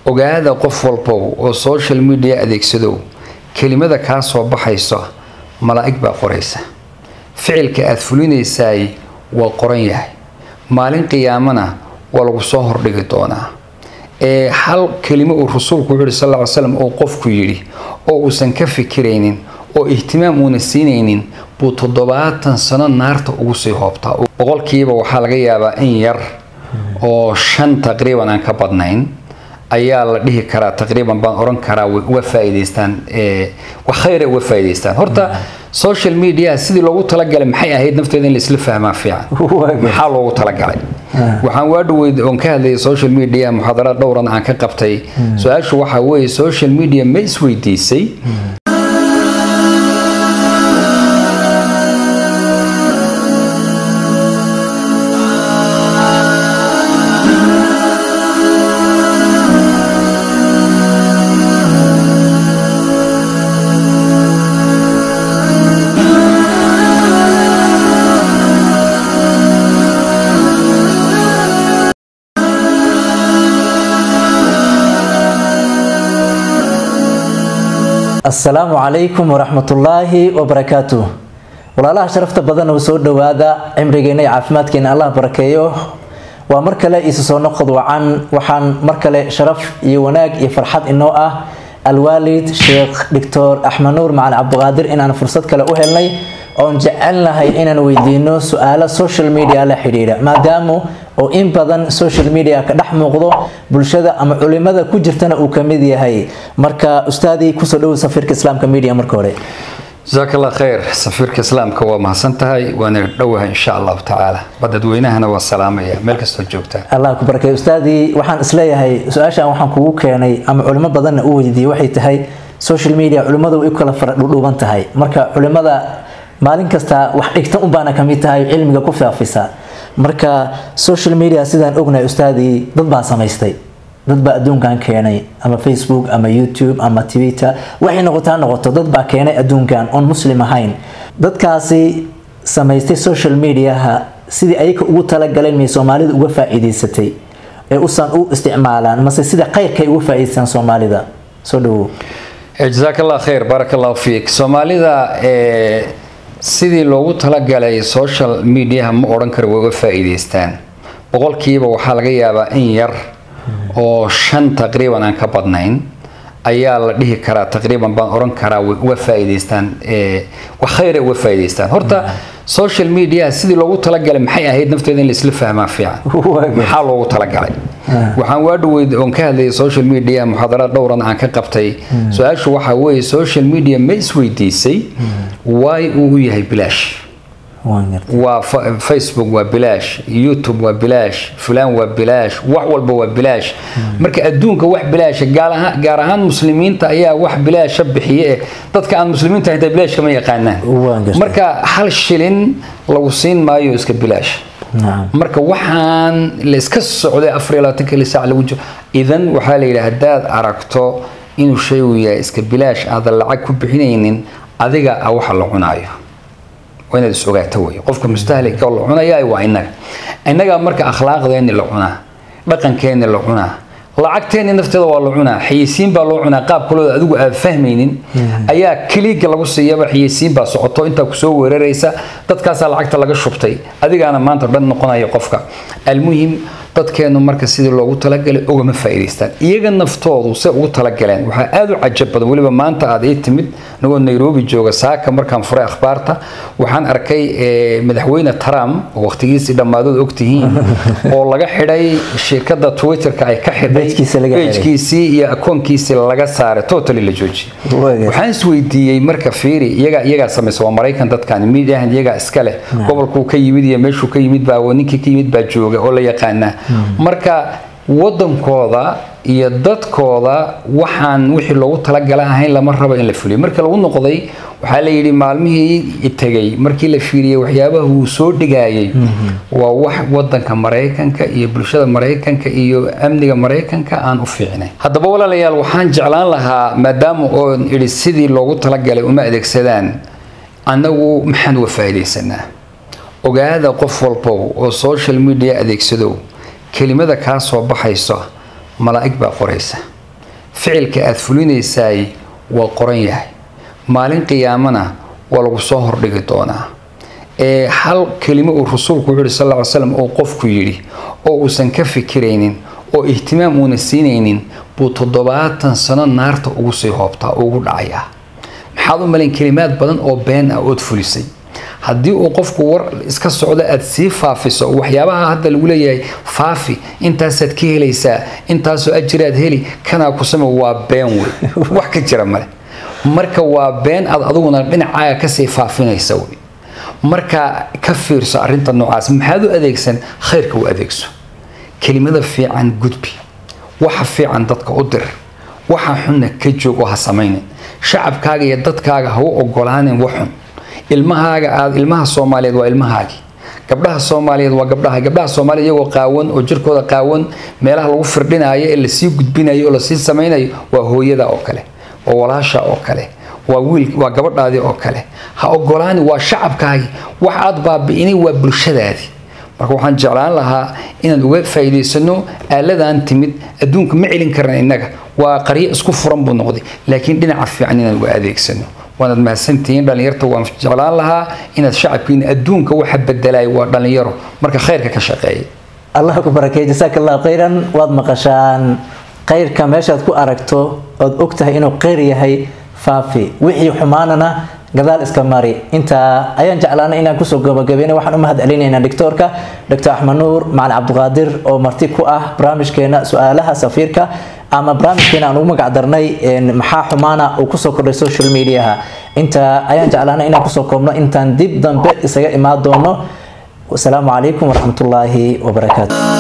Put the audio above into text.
ogaada qof walbow oo social media adeegsadow kelimada kaa soo baxayso malaa'ig baa qoraysa ficilka aada fulinaysaay waa qoran yahay maalin qiyaamana waa lagu soo hordhigi doonaa ee hal kelimo uu rasuulku wuxuu yihi sal lla ly slam oo qofku yidhi oo uusan ka fikiraynin oo ihtimaam uuna siinaynin buu toddobaatan sano naarta ugu sii hoobtaa boqolkiiba waxaa laga yaabaa in yar oo shan taqriiban aan ka badnayn ayaa la dhihi karaa taqriiban baan oran karaa way uga faa'iidaystaan khayra uga faa'iidaystaan horta social media sidii loogu talagalay maxay ahayd nafteeda in laisla fahmaa fiican maxaa loogu talagalay waxaan waa dhaweyd oon ka hadlayay social media muxaadaraad dhowran aan ka qabtay su-aashu waxaa weeye social media ma isweydiisay asalaamu calaykum waraxmatullaahi wabarakaatu walaalaha sharafta badan oo soo dhowaada cimrigeena iyo caafimaadkeena allah barakeeyo waa mar kale isu soo noqod wacan waxaan mar kale sharaf iyo wanaag iyo farxad inoo ah alwaalid sheekh doctor axmed nuur macali cabdiqaadir inaan fursad kale u helnay oon jecelnahay inaan weydiino su-aalo social media la xidhiidha maadaamu oo in badan social media ka dhex muuqdo bulshada ama culimada ku jirtana uu kamid yahay marka ustaadii kusoo dhowow safiirka islaamka media marka hore jasaak allah khayr safiirka islaamka waa mahadsan tahay waana dhowahay insha allahu tacaala badadweynahana waa salaamaya meel kastoo joogtaan allah ku barakay ustaadii waxaan isleeyahay su-aashan waxaan kugu keenay ama culimo badanna u weydiiyey waxay tahay social media culimadu way u kala fara dhudhuuban tahay marka culimada maalin kasta wax dhigta unbaana kamid tahay cilmiga ku faafisa marka social media sidaan ognahay ustaadii dad baa samaystay dad baa adduunkan keenay ama facebook ama youtube ama twitter waxay noqotaa noqoto dad baa keenay adduunkan oon muslim ahayn dadkaasi samaystay social mediaha sidii ayaka ugu talagaleen may soomaalida uga faa-iideysatay ee usan u isticmaalaan mase sida khayrkay uga faa-iideystaan soomaalida soo dhawow jasaak allah khayr baarak allahu fiik soomaalida sidii loogu talagalay social mediaha ma odhan karo way uga faa-iideystaan boqolkiiba waxaa laga yaabaa in yar oo shan taqriiban aan ka badnayn ayaa la dhihi karaa taqriiban baan oran karaa way uga faa'iidaystaan khayra uga faa'iidaystaan horta social media sidii loogu talagalay maxay ahayd nafteeda in laisla fahmaa fiican maxaa loogu talagalay waxaan waa dhaweyd oon ka hadlayay social media muxaadaraad dhowran aan ka qabtay su-aashu waxaa weeye social media ma isweydiisay waay uu u yahay bilaash waa facebook waa bilaash youtube waa bilaash fulaan waa bilaash wax walba waa bilaash marka adduunka wax bilaasha gaar ahaan muslimiinta ayaa wax bilaasha bixiye eh dadka aan muslimiinta xitaa bilaash kama yaqaanaan marka hal shilin lagu siin maayo iska bilaash marka waxaan la iska socday afar iyo labaatan kali saac lagu jiro idan waxaa la yidhi haddaad aragto inuu shaygu yahay iska bilaash aadan lacag ku bixinaynin adiga a waxa la cunaayo waa inaad is ogaato wey qofka mustahlika la cunaya waa inaga innagaa marka akhlaaqdeenni la cunaa dhaqankeenni la cunaa lacagteenni nafteeda waa la cunaa xayeysiin baa loo cunaa qaab kalooda adigu aad fahmaynin ayaa keliiga lagu siiyaba xayeysiin baa socoto intaa kusoo weeraraysa dadkaasaa lacagta laga shubtay adigaana maanta dhan noqonaya qofka almuhim dadkeenu marka sidii loogu talagalay ogama faa'iidaystaan iyaga naftoodu se ugu talagaleen waxaa aada u cajab badan weliba maanta aad ii timid anagoo nairobi jooga saaka markaan furay akhbaarta waxaan arkay madaxweyne trump oo waqtigiisii dhammaadood ogtihiin oo laga xidhay shirkadda twitterka ay ka xidhay bejkiisii iyo akoonkiisii laga saaray totally la joojiyay waxaan isweydiiyey marka fiiri iyagaa iyagaa samaysa waa maraykan dadkan midiyahan iyagaa iska leh gobolkuu ka yimid iyo meeshuu ka yimid baa ninkii ka yimid baa jooga oo la yaqaanaa marka wadankooda iyo dadkooda waxaan wixii loogu talagala ahayn lama rabo in la fuliyo marka lagu noqday waxaa la yidhi maalmihii tegay markii la fiiriyey waxyaabaha uu soo dhigayay waa wax wadanka maraykanka iyo bulshada maraykanka iyo amniga maraykanka aan u fiicnayn haddaba walaalayaal waxaan jeclaan lahaa maadaama oon idhi sidii loogu talagalay uma adeegsadaan annagu maxaan uga faa'iidaysanaa ogaada qof walbow oo social media adeegsadow kelimada kaa soo baxayso malaa'ig baa qoraysa ficilka aada fulinaysaay waa qoran yahay maalin qiyaamana waa lagu soo hordhigi doonaa ee hal kelimo uu rasuulku wuxuu yihi sal ll ly slam oo qofku yidhi oo uusan ka fikiraynin oo ihtimaam uuna siinaynin buu toddobaatan sano naarta ugu sii hoobtaa ugu dhacayaa maxaad u malayn kelimaad badan oo been ah ood fulisay haddii uu qofku war iska socdo aada sii faafiso waxyaabaha hadda lagu leeyahay faafi intaasaad ka helaysaa intaasoo ajiraad heli kanaa ku sama waa been wey wax ka jira male marka waa been aad adiguna dhinacaaga kasii faafinaysa wey marka ka fiirso arinta noocaas maxaad u adeegsan khayrka u adeegso kelimada fiican gudbi waxa fiican dadka u dir waxa xunna ka joog oo ha samaynin shacabkaaga iyo dadkaaga ha u ogolaanin waxxun ilmahaaga aad ilmaha soomaaliyeed waa ilmahaagii gabdhaha soomaaliyeed waa gabdhaha gabdhaha soomaaliya iyagoo qaawan oo jirkooda qaawan meelaha lagu firdhinayo ee lasii gudbinayo oo lasii samaynayo waa hooyada oo kale waa walaasha oo kale waa wiil waa gabadhaadii oo kale ha ogolaani waa shacabkaagii wax aad baabi'inay waa bulshadaadii marka waxaan jeclaan lahaa inaan uga faa'iidaysano aaladan timid adduunka ma celin karna innaga waa qaryo isku furan buu noqday laakiin dhinaca fiican inaan uga adeegsano waanaad mahadsantihiin dhallinyarta waan jeclaan lahaa inaad shacabkiina adduunka waxa bedelayo waa dhallinyaro marka khayrka ka shaqeeya allah ku barakeey jasaaka allahu khayran waad maqashaan khayrka meeshaad ku aragto ood og tahay inuu khayr yahay faafi wixii xumaanana gadaal iska mari intaa ayaan jeclaanay inaan kusoo gabagabeynay waxaan u mahad celinaynaa doctoorka dr axmed nuur macalin cabdiqaadir oo marti ku ah barnaamijkeena su-aalaha safiirka ama barnaamijkeena aan ugu magac darnay maxaa xumaana uu kusoo kordhay social mediaha intaa ayaan jeclaanay inaan kusoo koobno intaan dib dambe isaga imaan doono wasalaamu calaykum waraxmatullaahi wabarakaatu